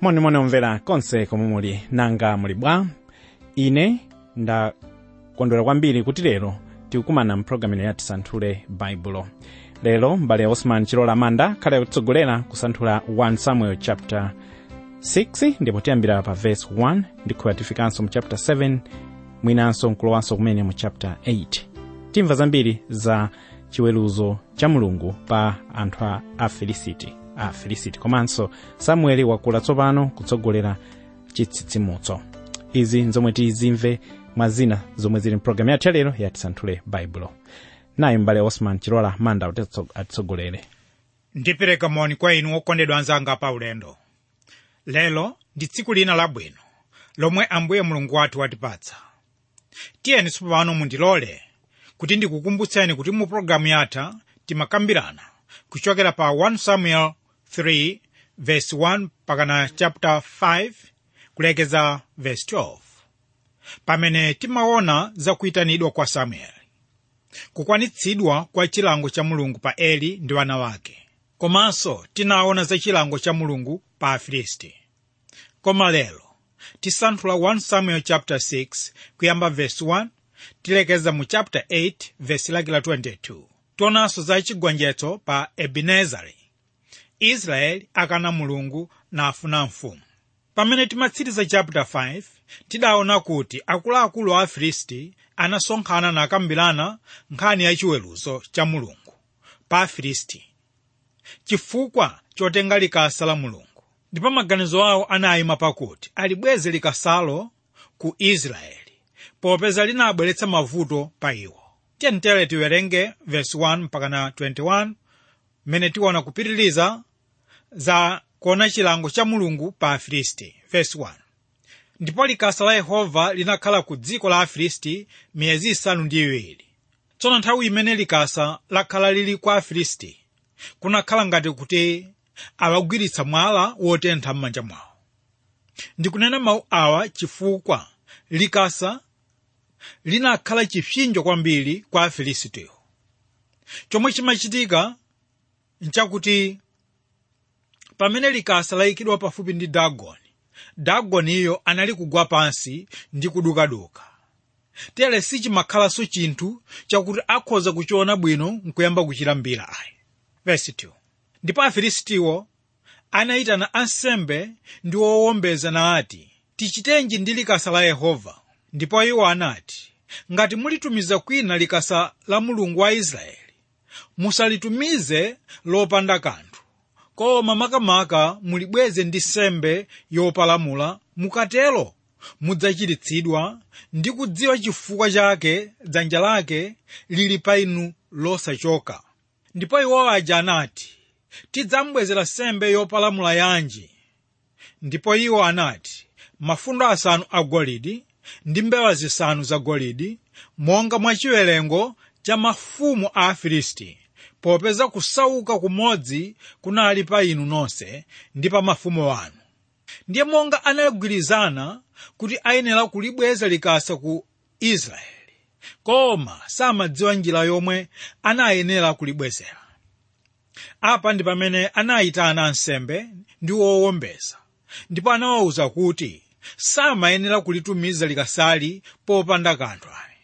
monimoni omvera konse komwe muli nanga muli bwa ine ndakondwera kwambiri kuti lero tikukumana mpulogalamu ino yati santhule baibulo lero mbale osman chilola manda khale kutsogolera kusanthula 1 samuel chapter 6 ndipo tiyambira pa verse 1 ndikhuya tifikanso mu chapter 7 mwinanso nkulowanso kumene mu chapter 8 timva zambiri za chiweruzo cha mulungu pa anthu a afilisiti a afilisiti komanso samueli wakula tsopano kutsogolera chitsitsimutso izi nzomwe tizimve mwa zina zomwe zili mpulogalamu yathu yalero yati santhule baibulo naye mbale osman chilola manda kuti atitsogolere ndipereka moni kwa inu okondedwa anzanga pa ulendo lero ndi tsiku lina labwino lomwe ambuye mulungu wathu watipatsa tiyeni tsopano mundilole kuti ndikukumbutseni kuti mu pologalamu yatha timakambirana kuchokera pa 1 samuel 3 verse 1 pakana chapter 5 kulekeza verse 12 pamene timaona za kuyitanidwa kwa samueli kukwanitsidwa kwa chilango cha mulungu pa eli ndi wana wake komanso tinaona za chilango cha mulungu pa afilisti koma lero tisanthula 1 samuel chapter 6 kuyamba verse 1 tilekeza mu chapter 8 verse lake la 22 tionanso za chigonjetso pa ebenezari israeli akana mulungu nafuna mfumu pamene timatsiriza chapter 5 tidaona kuti akuluakulu a afilisti anasonkhana nakambirana nkhani ya chiweruzo cha mulungu pa afilisti chifukwa chotenga likasa la mulungu ndipo maganizo awo anayima pakuti alibweze likasalo ku israeli popeza linabweretsa mavuto pa iwo tiyeni tiwerenge verse 1 mpaka na 21 mmene tiona kupitiriza za kuona chilango cha mulungu pa afilisti verse 1 ndipo likasa la yehova linakhala ku dziko la afilisti miyezi isanu ndi iwiri tsono nthawi imene likasa lakhala lili kwa afilisti kunakhala ngati kuti awagwiritsa mwala wotentha m'manja mwawo ndikunena mawu awa chifukwa likasa linakhala chipsinjo kwambiri kwa afilistiyo chomwe chimachitika nchakuti pamene likasa layikidwa pafupi ndi dagoni dagoniyo anali kugwa pansi ndi kudukaduka tere sichimakhalanso chinthu chakuti akhoza kuchiona bwino nkuyamba kuchilambira ayi verse 2 ndipo afilistiwo anayitana ansembe ndi owombeza nati tichitenji ndi likasa la yehova ndipo iwo anati ngati mulitumiza kwina likasa la mulungu wa israeli musalitumize lopanda kanthu koma makamaka mulibweze ndi sembe yopalamula mukatero mudzachiritsidwa ndi kudziwa chifukwa chake dzanja lake lili pa inu losachoka ndipo iwo aja anati tidzambwezera sembe yopalamula yanji ndipo iwo anati mafundo asanu agolidi ndi mbewa zisanu zagolidi monga mwa chiwerengo cha mafumu a afilisti popeza kusauka kumodzi kunali pa inu nonse ndi pa mafumu wanu ndiye monga anagwirizana kuti ayenera kulibweza likasa ku israeli koma samadziwa njira yomwe anayenera kulibwezera apa ndi pamene anayitana ansembe ndi owombeza ndipo anawawuza kuti samayenera kulitumiza likasali popanda kanthu ayi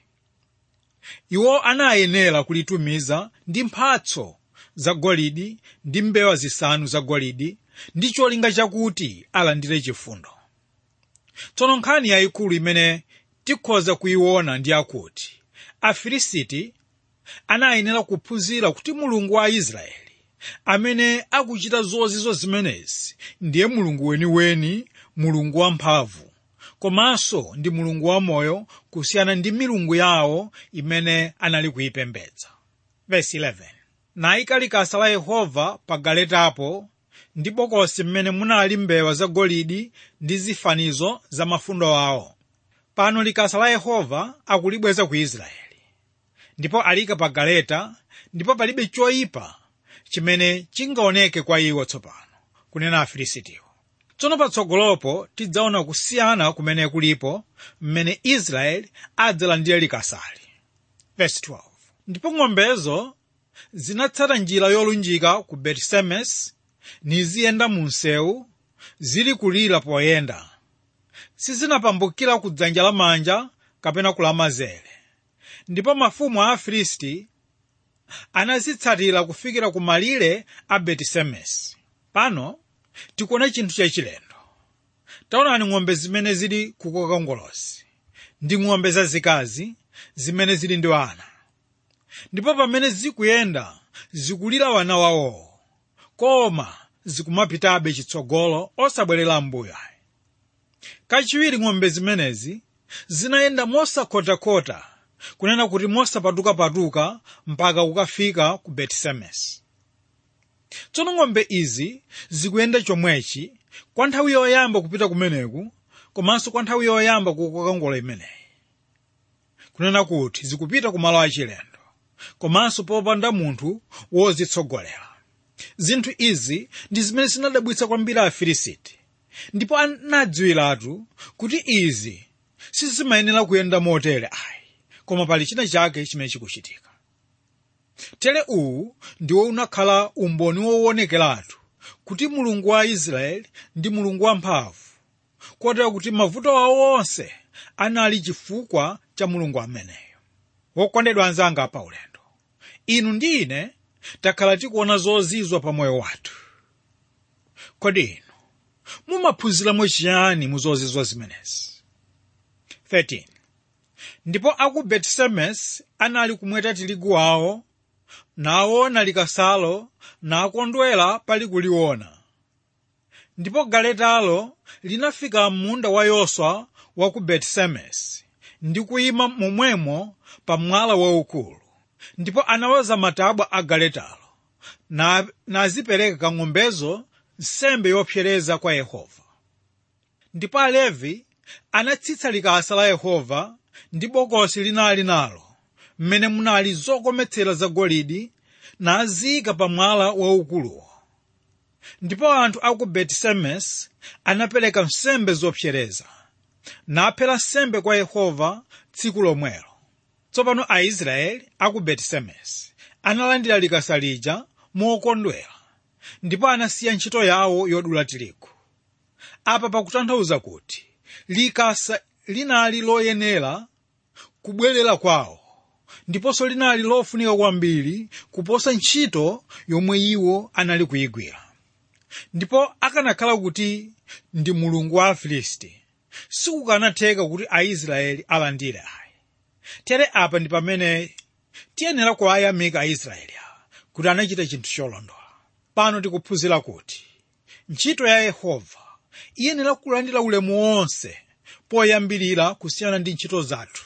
iwo anayenera kulitumiza ndi mphatso zagolidi ndi mbewa zisanu zagolidi ndi cholinga chakuti alandire chifundo tsono nkhani yayikulu imene tikhoza kuyiona ndi akuti afilisiti anayenera kuphunzira kuti mulungu wa israeli amene akuchita zozizo zimenezi ndiye mulungu weniweni mulungu wamphamvu komanso ndi mulungu wamoyo kusiyana ndi milungu yawo imene anali kuyipembedza Verse 11 nayika likasa la yehova pa galetapo ndi bokosi mmene munali mbewa zagolidi ndi zifanizo za mafundo awo pano likasa la yehova akulibweza ku israeli ndipo alika pa galeta ndipo palibe choyipa chimene chingaoneke kwa iwo tsopano kunena afilisitiwo tsono patsogolopo tidzaona kusiyana kumene kulipo mmene israeli adzalandire likasali Verse 12. ndipo ng'ombezo zinatsata njira yolunjika ku betisemesi niziyenda mu msewu zili kulira poyenda sizinapambukira ku dzanja lamanja kapena kulamanzere ndipo mafumu a afilisti anazitsatira kufikira ku malire a betisemesi pano tikuona chinthu chachilendo taonani ng'ombe zimene zili kukoka ngolosi ndi ng'ombe zazikazi zimene zili ndi ana ndipo pamene zikuyenda zikulira wana wawowo koma zikumapitabe chitsogolo osabwerera mbuyo kachiwiri ng'ombe zimenezi zinayenda mosakhotakhota kunena kuti mosapatukapatuka mpaka kukafika ku betisemesi tsono ng'ombe izi zikuyenda chomwechi kwa nthawi yoyamba kupita kumeneku komanso kwa nthawi yoyamba kukoka ngolo imeneyi kunena kuti zikupita ku malo achilendo komanso popanda munthu wozitsogolera zinthu izi ndi zimene zinadabwitsa kwambiri afilisiti ndipo anadziwiratu kuti izi sizimayenera kuyenda motere ayi koma pali china chake chimene chikuchitika tere uwu ndiwo unakhala umboni woonekeratu kuti mulungu wa israeli ndi mulungu wamphamvu kotera kuti mavuto awo onse anali chifukwa cha mulungu ameneyo wokondedwa anzanga pa ulendo inu ndi ine takhala tikuona zozizwa pa moyo wathu kodi inu mumaphunziramo chiyani mu zozizwa zimenezi 13 ndipo aku betisemesi anali kumweta tirigu wawo naona likasalo nakondwera pali kuliona ndipo galetalo linafika munda wa yoswa wa ku betisemesi ndi kuyima momwemo pa mwala waukulu ndipo anawaza matabwa a galetalo na nazipereka ng'ombezo nsembe yopsereza kwa yehova ndipo alevi anatsitsa likasa la yehova ndi bokosi linali nalo mmene munali zokometsera zagolide naziyika pa mwala waukuluwo ndipo anthu a ku betisemesi anapereka nsembe zopsereza naphera nsembe kwa yehova tsiku lomwelo tsopano aisraeli a ku betisemesi analandira likasa lija mokondwera ndipo anasiya ntchito yawo yodula tirigu apa pakutanthauza kuti likasa linali loyenera kubwerera kwawo ndiponso linali lofunika kwambiri kuposa ntchito yomwe iwo anali kuyigwira ndipo akanakhala kuti ndi mulungu wa afilisti sikukanatheka kuti aisraeli alandire ayi tere apa ndi pamene tiyenera kuwayamika aisraeli awa kuti anachita chinthu cholondola pano tikuphunzira kuti ntchito ya yehova iyenera kulandira ulemu wonse poyambirira kusiyana ndi ntchito zathu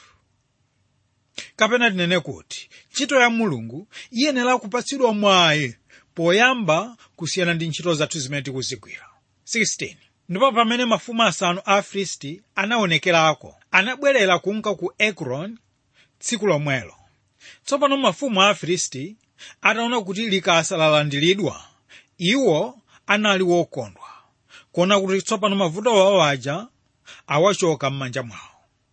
kapena tinene kuti ntchito ya mulungu iyenera kupatsidwa mwayi poyamba kusiyana ndi ntchito zathu zimene tikuzigwira 16 ndipo pamene mafumu asanu a afilisti anaonekerako anabwerera kunka ku ekroni tsiku lomwelo tsopano mafumu a afilisti ataona kuti likasa lalandiridwa iwo anali wokondwa kuona kuti tsopano mavuto awo aja awachoka m'manja mwawo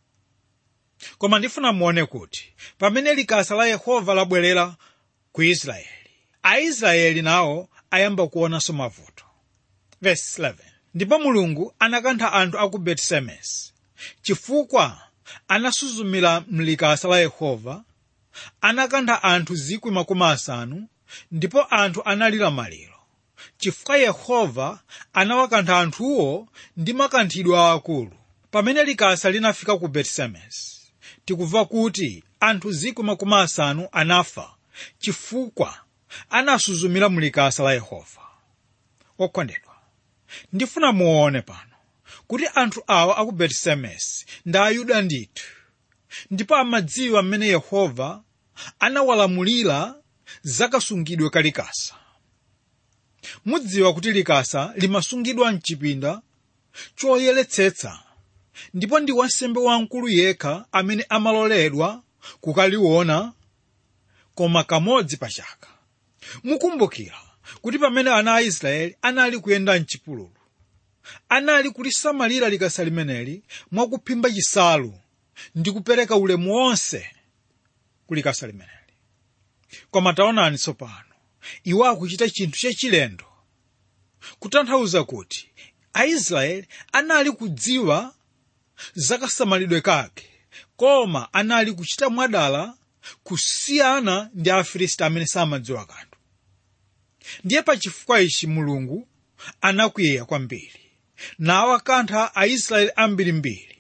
koma ndifuna muone kuti pamene likasa la yehova labwerera ku israeli aisraeli nawo ayamba kuonanso mavuto Verse 11. ndipo mulungu anakantha anthu a ku betisemesi chifukwa anasuzumira mlikasa la yehova anakantha anthu zikwi makumi asanu ndipo anthu analira maliro chifukwa yehova anawakantha anthuwo ndi makanthidwe aakulu pamene likasa linafika ku betisemesi tikumva kuti anthu zikwi makumi asanu anafa chifukwa anasuzumira mlikasa la yehova okondedwa ndifuna muone pano kuti anthu awa aku betisemesi ndi ayuda ndithu ndipo amadziwa mmene yehova anawalamulira zakasungidwe ka likasa mudziwa kuti likasa limasungidwa mchipinda choyeretsetsa ndipo ndi wansembe wamkulu yekha amene amaloledwa kukaliona koma kamodzi pa chaka mukumbukira kuti pamene ana a israeli anali kuyenda mchipululu anali kulisamalira likasa limeneli mwakuphimba chisalu ndi kupereka ulemu wonse ku likasa limeneli koma taonani tsopano iwo akuchita chinthu chachilendo kutanthauza kuti aisraeli anali kudziwa zakasamalidwe kake koma anali kuchita mwadala kusiyana ndi afilisti amene samadziwa kanthu ndiye pa chifukwa ichi mulungu anakwiya kwambiri nawakantha aisraeli ambirimbiri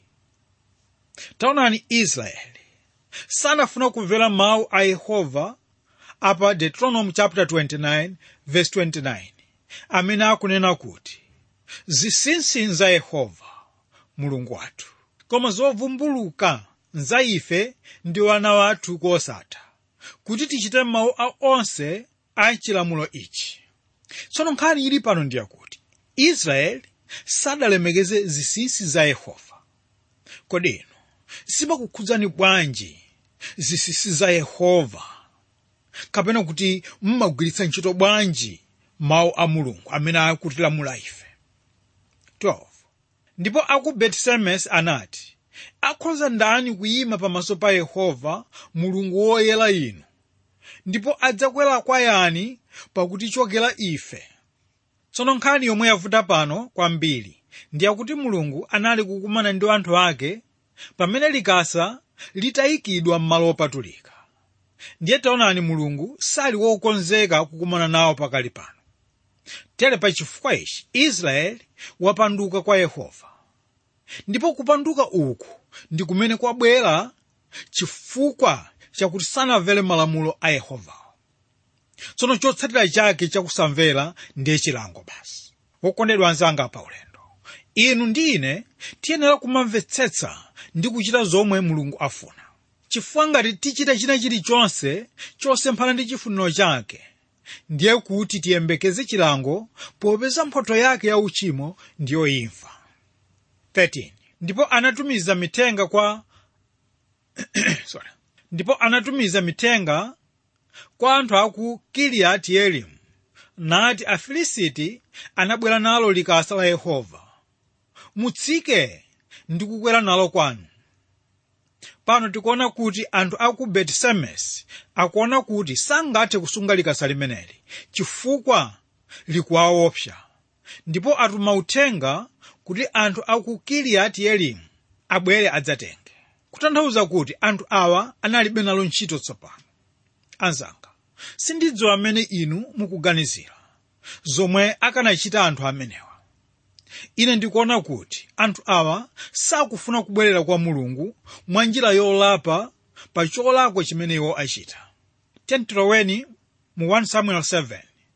taonani israeli sanafuna kumvera mawu a yehova apa deuteronomy chapter 29 verse 29 amene akunena kuti zinsinsi za yehova mulungu wathu koma zovumbuluka nza ife ndi wana wathu kosatha kuti tichite mawu a onse a chilamulo ichi tsono nkhani ili pano ndiye kuti israeli sadalemekeze zinsinsi za yehova kodi inu zimakukhudzani bwanji zinsinsi za yehova kapena kuti mmagwiritsa ntchito bwanji mawu a mulungu amene akutilamula ife 12 ndipo aku betisemes anati akhoza ndani kuyima pamaso pa yehova mulungu woyera inu ndipo adzakwera kwa yani pakutichokera ife tsono nkhani yomwe yavuta pano kwambiri ndi yakuti mulungu anali kukumana ndi anthu ake pamene likasa litayikidwa m'malo opatulika ndiye taonani mulungu sali wokonzeka kukumana nawo pakali pano tere pa chifukwa ichi israeli wapanduka kwa yehova ndipo kupanduka uku ndi kumene kwabwera chifukwa chakuti sanamvere malamulo a yehovawo tsono chotsatira chake chakusamvera ndiye chilango basi wokondedwa anzanga pa ulendo inu ndi ine tiyenera kumamvetsetsa ndi kuchita zomwe mulungu afuna chifukwa ngati tichita china chilichonse chosemphana ndi chifuniro chake ndiye kuti tiyembekeze chilango popeza mphotho yake ya uchimo ndiyo imfa 13 ndipo anatumiza mithenga kwa sorry ndipo anatumiza mithenga kwa anthu aku kiliyati yearimu nati afilisiti anabwera nalo likasa la yehova mutsike ndi kukwera nalo kwanu pano tikuona kuti anthu aku betisemesi akuona kuti sangathe kusunga likasa limeneli chifukwa likuwaopsa ndipo atuma uthenga kuti anthu aku kiliyati yearimu abwere adzatenge kutanthauza kuti anthu awa analibe nalo ntchito tsopano anzanga sindidziwa amene inu mukuganizira zomwe akanachita anthu amenewa ine ndikuona kuti anthu awa sakufuna kubwerera kwa mulungu mwa njira yolapa pa cholakwa chimene iwo achita tentiloweni mu 1 samuel 7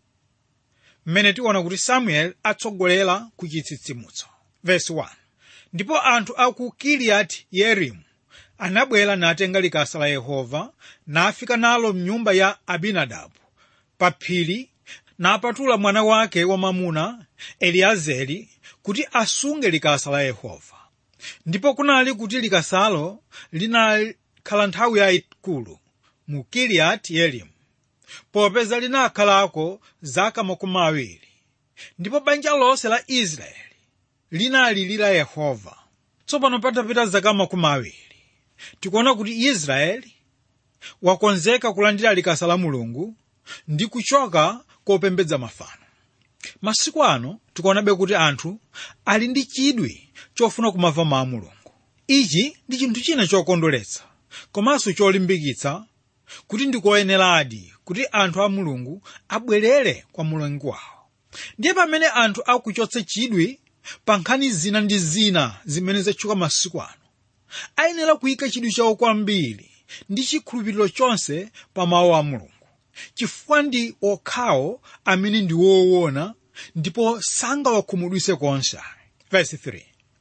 mmene tiona kuti samuel atsogolera ku chitsitsimutso verse 1 ndipo anthu aku kiliyati yearimu anabwera natenga likasa la yehova nafika nalo mnyumba ya abinadabu pa phiri napatula mwana wake wamamuna eliazeli kuti asunge likasa la yehova ndipo kunali kuti likasalo linakhala nthawi yayikulu mu kiliyati yearimu popeza linakhalako zaka makumi awiri ndipo banja lonse la israeli linalilira yehova tsopano patapita zaka makumi awiri tikuona kuti israeli wakonzeka kulandira likasa la mulungu ndi kuchoka kopembedza mafano masiku ano tikuonabe kuti anthu ali ndi chidwi chofuna kumva mawu a mulungu ichi ndi chinthu china chokondweretsa komanso cholimbikitsa kuti ndikoyeneradi kuti anthu a mulungu abwerere kwa mulungu wawo ndiye pamene anthu akuchotsa chidwi pa nkhani zina ndi zina zimene zatchuka masiku ano ayenera kuyika chidwi chawo kwambiri ndi chikhulupiriro chonse pa mawu a mulungu chifukwa ndi okhawo amene ndi woona ndipo sangawakhumudwitse konse verse 3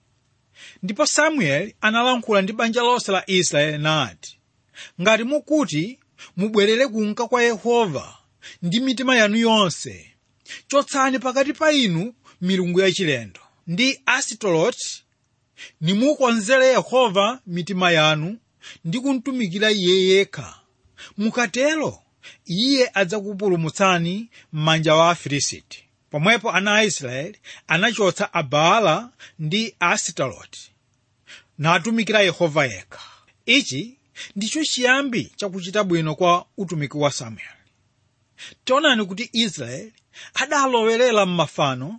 ndipo samueli analankhula ndi banja lonse la israeli nati ngati mukuti mubwerere kunka kwa yehova ndi mitima yanu yonse chotsani pakati pa inu milungu yachilendo ndi asitoloti nimukonzere yehova mitima yanu ndi kumtumikira iye yekha mukatero iye adzakupulumutsani m'manja wa afilisiti pomwepo ana a israeli anachotsa abaala ndi asitaroti natumikira yehova yekha ichi ndicho chiyambi chakuchita bwino kwa utumiki wa samueli tionani kuti israeli adalowerera m'mafano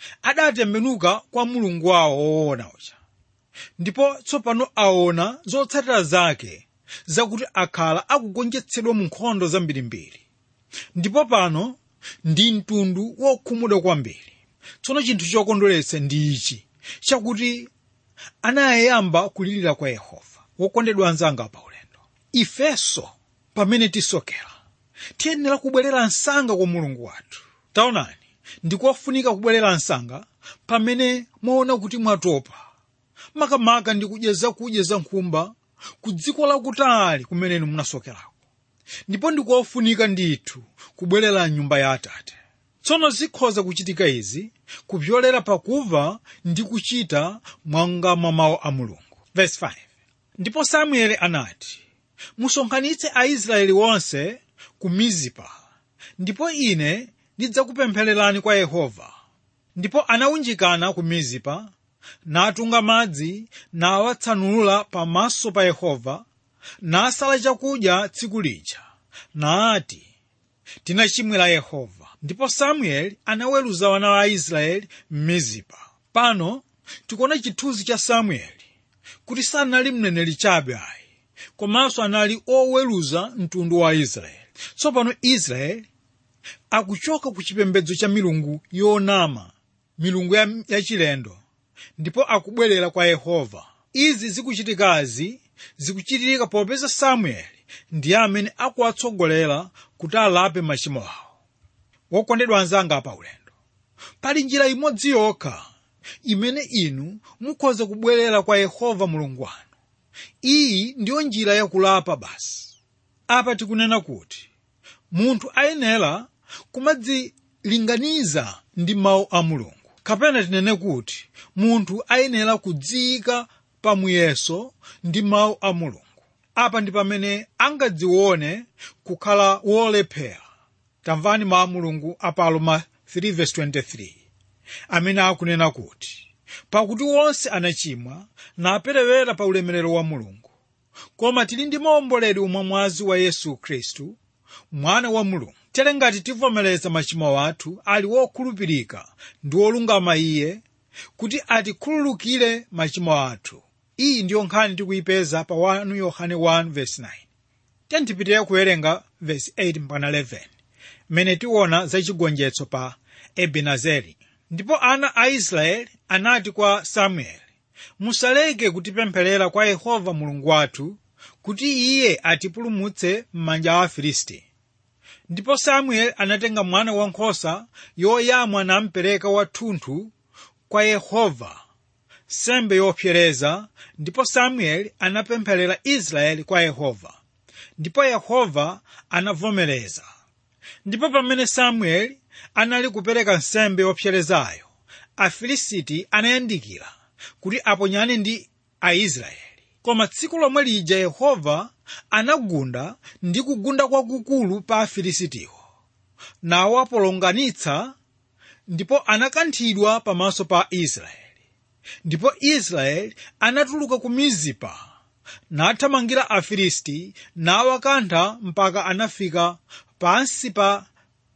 adatembenuka kwa mulungu wawo woona uja ndipo tsopano aona zotsatira zake zakuti akhala akugonjetsedwa mu nkhondo zambirimbiri ndipo pano ndi mtundu wokhumudwa kwambiri tsono chinthu chokondweretsa ndi ichi chakuti anayamba kulirira kwa yehova wokondedwa anzanga pa ulendo ifenso pamene tisokera tiyenera kubwerera msanga kwa mulungu wathu taonani ndikofunika kubwerera msanga pamene mwaona kuti mwatopa makamaka ndi kudya zakudya za nkhumba ku dziko lakutali kumene munasokerako ndipo ndikofunika ndithu kubwerera mnyumba ya atate tsono zikhoza kuchitika izi kupyolera pakumva ndi kuchita mwanga mwa mawu a mulungu Verse 5. ndipo samueli anati musonkhanitse aisraeli wonse ku mizipa ndipo ine ndidzakupemphererani kwa yehova ndipo anawunjikana ku mizipa natunga madzi nawatsanulira pamaso pa yehova nasala chakudya tsiku lija naati tinachimwira yehova ndipo samueli anaweruza wana wa aisraeli m'mizipa pano tikuona chithunzi cha samueli kuti sanali mneneri chabe ayi komanso anali oweruza mtundu wa israeli tsopano israeli akuchoka ku chipembedzo cha milungu yonama milungu ya- yachilendo ndipo akubwerera kwa yehova izi zikuchitikazi zikuchitika popeza samueli ndiye amene akuwatsogolera kuti alape machimo awo wokondedwa anzanga pa ulendo pali njira imodzi yokha imene inu mukhoza kubwerera kwa yehova mulungu wanu iyi ndiyo njira yakulapa basi apa tikunena kuti munthu ayenera kumadzilinganiza ndi mawu a mulungu kapena tinene kuti munthu ayenera kudziyika pamuyeso ndi mawu a mulungu apa ndi pamene angadzione kukhala wolephera tamvani mawu a mulungu apa aroma 3:23 amene akunena kuti pakuti wonse anachimwa naperewera pa ulemerero wa mulungu koma tili ndi maomboledwe umwamwazi wa yesu khristu mwana wa mulungu tere ngati tivomereza machimo athu ali wokhulupirika ndi wolungama iye kuti atikhululukire machimo athu iyi ndiyo nkhani tikuyipeza pa 1 yohane 1:9 tiyeni kuwerenga verse 8 mpaka 11 mmene tiona za chigonjetso pa ebenezeri ndipo ana a israeli anati kwa samueli musaleke kutipempherera kwa yehova mulungu wathu kuti iye atipulumutse m'manja a afilisti ndipo samueli anatenga mwana wankhosa yoyamwa nampereka wathunthu kwa yehova sembe yopsereza ndipo samueli anapempherera israeli kwa yehova ndipo yehova anavomereza ndipo pamene samueli anali kupereka nsembe yopserezayo afilisiti anayandikira kuti aponyane ndi aisraeli koma tsiku lomwe lija yehova anagunda ndi kugunda kwakukulu pa afilisitiwo nawapolonganitsa ndipo anakanthidwa pamaso pa israeli ndipo israeli anatuluka ku mizipa nathamangira afilisti nawakantha mpaka anafika pansi pa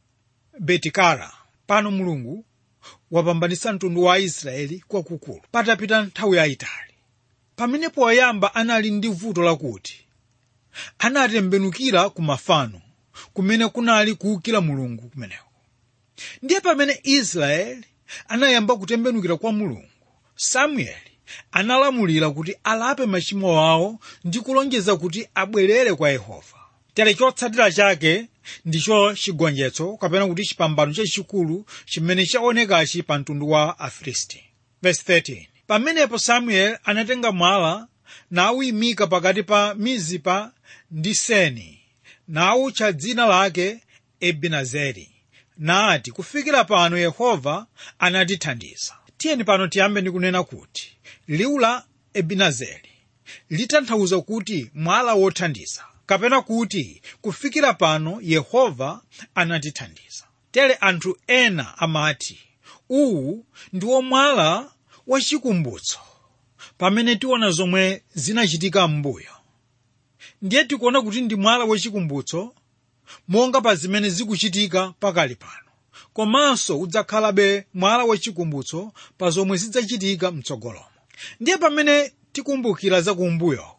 betikara pano mulungu wapambanitsa mtundu wa israeli kwakukulu patapita nthawi yayitali pamene poyamba anali ndi vuto lakuti anatembenukira ku mafano kumene kunali kuwukira mulungu kumeneko ndiye pamene israeli anayamba kutembenukira kwa mulungu samueli analamulira kuti alape machimo awo ndi kulonjeza kuti abwerere kwa yehova tere chotsatira chake ndicho chigonjetso kapena kuti chipambano chachikulu chimene chaonekachi pa mtundu wa afilisti Verse 13. pamenepo samueli anatenga mwala nawuyimika pakati pa mizipa ndi seni nawutcha dzina lake ebenezeri nati kufikira pano yehova anatithandiza tiyeni pano tiyambe ndi kunena kuti liwu la ebenezeri litanthauza kuti mwala wothandiza kapena kuti kufikira pano yehova anatithandiza tere anthu ena amati uwu ndiwo mwala wachikumbutso pamene tiona zomwe zinachitika m'mbuyo ndiye tikuona kuti ndi mwala wachikumbutso monga pa zimene zikuchitika pakali pano komanso udzakhalabe mwala wachikumbutso pa zomwe zidzachitika mtsogolomo ndiye pamene tikumbukira za kumbuyoko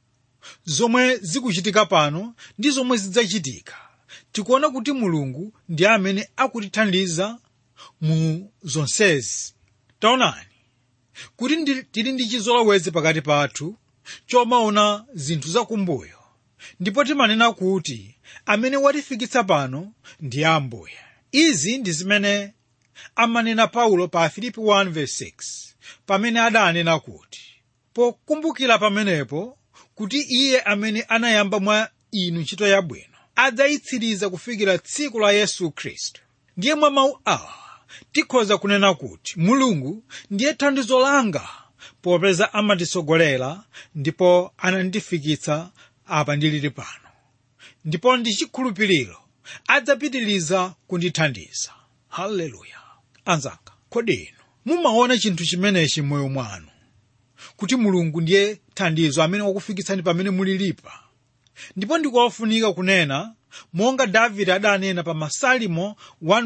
zomwe zikuchitika pano ndi zomwe zidzachitika tikuona kuti mulungu ndi amene akutithandiza mu zonsezi taonani kuti ndi- tili ndi chizolowezi pakati pathu chomaona zinthu zakumbuyo ndipo timanena kuti amene watifikitsa pano ndi ambuye izi ndi zimene amanena paulo pa filipi 1:6 pamene adanena kuti pokumbukira pamenepo kuti iye amene anayamba mwa inu ntchito yabwino adzayitsiriza kufikira tsiku la yesu khristu ndiye mwa mawu awa tikhoza kunena kuti mulungu ndiye thandizo langa popeza amatitsogolera ndipo anandifikitsa apa ndilili pano ndipo ndi chikhulupiriro adzapitiriza kundithandiza haleluya anzanga kodi inu mumaona chinthu chimenechi m'moyo mwanu kuti mulungu ndiye thandizo amene wakufikitsani pamene mulilipa ndipo ndikofunika kunena monga davide adanena pa masalimo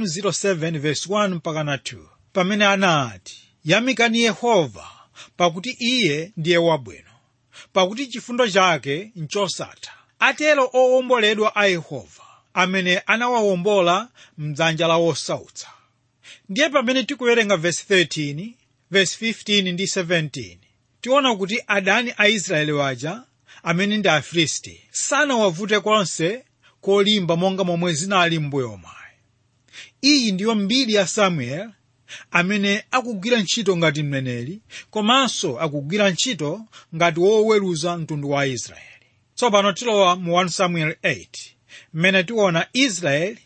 107 verse 1 mpaka na 2 pamene anati yamikani yehova pakuti iye ndiye wabwino pakuti chifundo chake nchosatha atero owomboledwa a yehova amene anawawombola mdzanja la wosautsa ndiye pamene tikuwerenga verse 13 verse 15 ndi 17 tiona kuti adani a israeli waja amene ndi afilisti sanawavute konse kolimba monga momwe zinali m'mbuyo mwayi iyi ndiyo mbiri ya samuel amene akugwira ntchito ngati mneneri komanso akugwira ntchito ngati woweruza mtundu wa israeli tsopano tilowa mu 1 samuel 8 mmene tiona israeli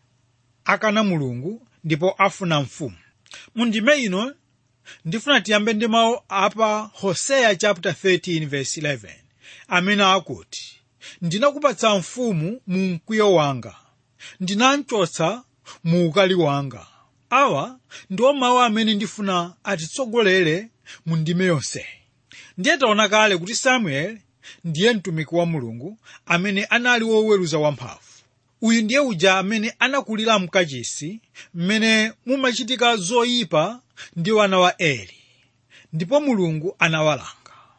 akana mulungu ndipo afuna mfumu mu ndime ino ndifuna tiyambe ndi mawu apa hoseya chapter 13 verse 11 amene akuti ndinakupatsa mfumu mu mkwiyo wanga ndinamchotsa mu ukali wanga awa ndiwo mawu amene ndifuna atitsogolere mu ndime yonseyi ndiye taona kale kuti samueli ndiye mtumiki wa mulungu amene anali woweruza wamphamvu uyu ndiye uja amene anakulira mkachisi mmene mumachitika zoyipa ndi wana wa eli ndipo mulungu anawalanga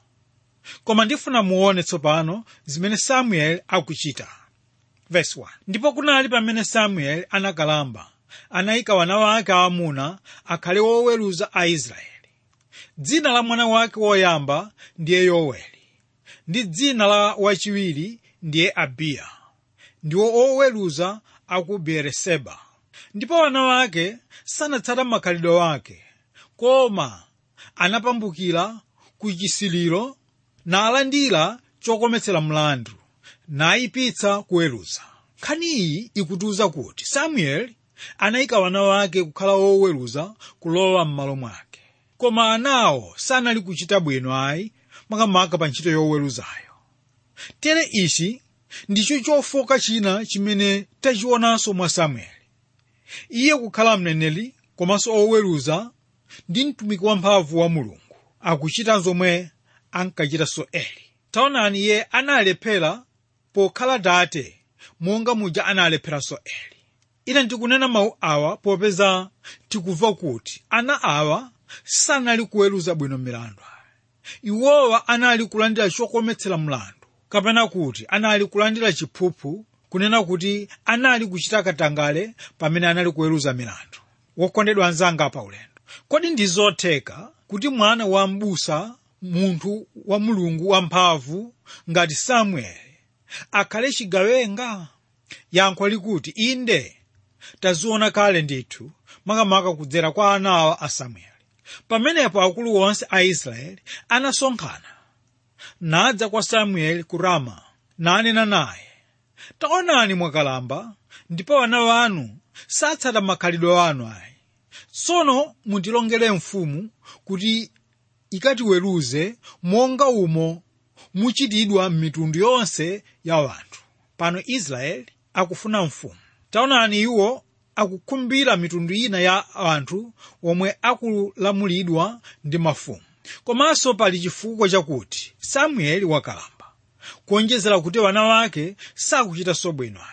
koma ndifuna muone tsopano zimene samueli akuchita Verse 1. ndipo kunali pamene samueli anakalamba anayika wana wake aamuna akhale woweruza a israeli dzina la mwana wake woyamba ndiye yoweli ndi dzina la wachiwiri ndiye abiya ndiwo oweruza aku beeriseba ndipo wana wake sanatsata makhalidwe wake koma anapambukira ku chisiliro nalandira chokometsera mlandu nayipitsa kuweruza nkhani iyi ikutiuza kuti samueli anayika wana wake kukhala woweruza kulowa m'malo mwake koma anawo sanali kuchita bwino ayi makamaka pa ntchito yoweruzayo tere ichi ndicho chofoka china chimene tachionanso mwa samueli iye kukhala mneneri komanso oweruza ndi mtumiki wamphamvu wa mulungu akuchita zomwe ankachitanso eli taonani iye analephera pokhala tate monga muja analepheranso eli ine ndikunena mawu awa popeza tikumva kuti ana awa sanali kuweruza bwino milandu iwowa anali kulandira chokometsera mlandu kapena kuti anali kulandira chiphuphu kunena kuti anali kuchita katangale pamene anali kuweruza milandu wokondedwa anzanga pa ulendo kodi ndi zotheka kuti mwana wa m'busa munthu wa mulungu wamphamvu ngati samueli akhale chigawenga yankho likuti inde taziona kale ndithu makamaka kudzera kwa anawa a samueli pamenepo akulu onse a israeli anasonkhana nadza kwa samueli ku rama nanena naye taonani mwakalamba ndipo ana wanu satsata makhalidwe anu ayi tsono mutilongere mfumu kuti ikatiweruze monga umo muchitidwa m'mitundu yonse ya wanthu pano israeli akufuna mfumu taonani iwo akukhumbira mitundu ina ya anthu omwe akulamulidwa ndi mafumu komanso pali chifukwa chakuti samueli wakalamba kuonjezera kuti wana wake sakuchitanso bwino ayi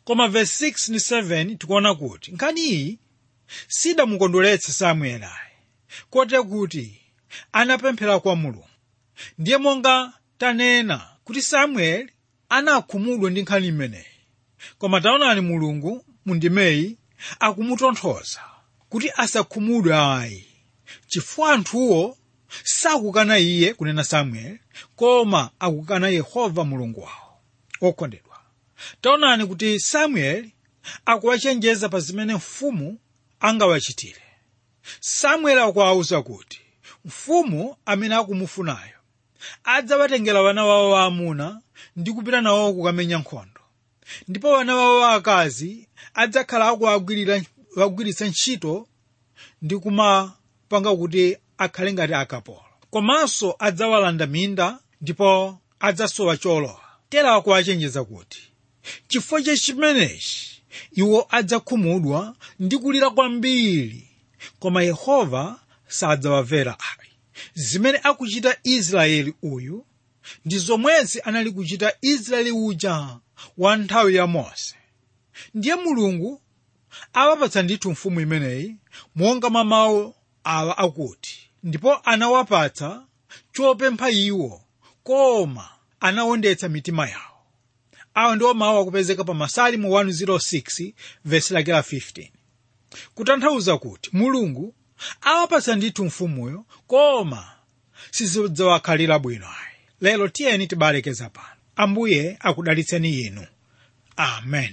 koma verse 6 ndi 7 tikuona kuti nkhani iyi sidamukondweretsa samueli ayi kote kuti anapemphera kwa mulungu ndiye monga tanena kuti samueli anakhumudwa ndi nkhani imeneyi koma taonani mulungu mundimeyi akumutonthoza kuti asakhumudwe ayi chifukwa anthuwo sakukana iye kunena samueli koma akukana yehova mulungu wawo okondedwa taonani kuti samueli akuwachenjeza pa zimene mfumu angawachitire samueli akuwawuza kuti mfumu amene akumufunayo adzawatengera wana wawo waamuna ndi kupita nawo kukamenya nkhondo ndipo wana wawo waakazi adzakhala akuwagwiritsa ntchito ndi kumapanga kuti akhale ngati akapolo komanso adzawalanda minda ndipo adzasowa cholowa tera akuwachenjeza kuti chifukwa cha chimenechi iwo adzakhumudwa ndi kulira kwambiri koma yehova sadzawamvera ayi zimene akuchita israeli uyu ndi zomwezi anali kuchita israeli uja wa nthawi ya mose ndiye mulungu awapatsa ndithu mfumu imeneyi monga mwa mawu awa akuti ndipo anawapatsa chopempha iwo koma anawondetsa mitima yawo awa ndiwo mawu akupezeka pa masalimo 106 vesi lake la 15 kutanthauza kuti mulungu awapatsa ndithu mfumuyo koma sizidzawakhalira bwino ayi lero tiyeni tibalekeza pano ambuye akudalitseni inu amen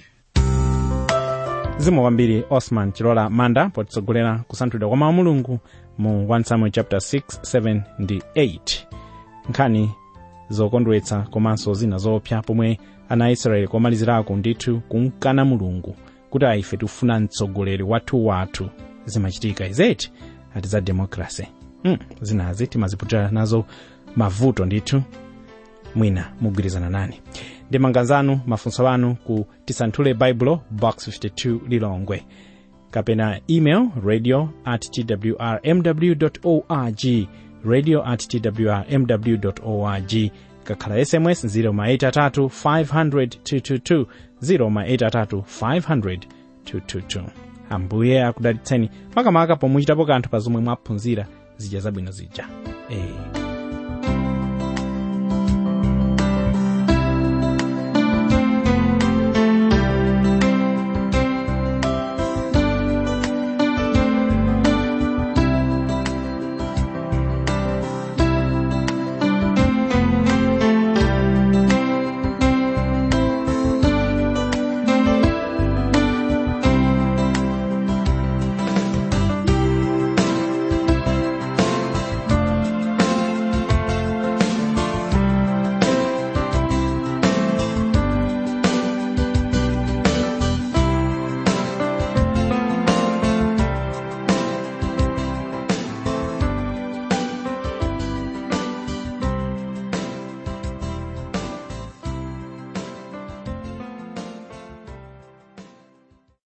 zikomo kwambiri osman chilola manda potitsogolera kusanthulidwa kwa mawu a mulungu mu 1 samuel chapter 6 7 ndi 8 nkhani zokondweretsa komanso zina zoopsa pomwe ana aisraeli komalizirako ndithu kumkana mulungu kuti ife tikufuna mtsogoleri wathu wathu zimachitika izeti ati za demokrasi mm, zinazi timaziputira nazo mavuto ndithu mwina mugwirizana nani ndi maganizo mafunso anu ku tisanthule baibulo box 52 lilongwe kapena email radio at twrmw org radio at twrmw org kakhala sms 083 500 222 083 500 222 ambuye akudalitseni makamaka pomwe muchitapo kanthu pa zomwe mwaphunzira zija zabwino zija eh.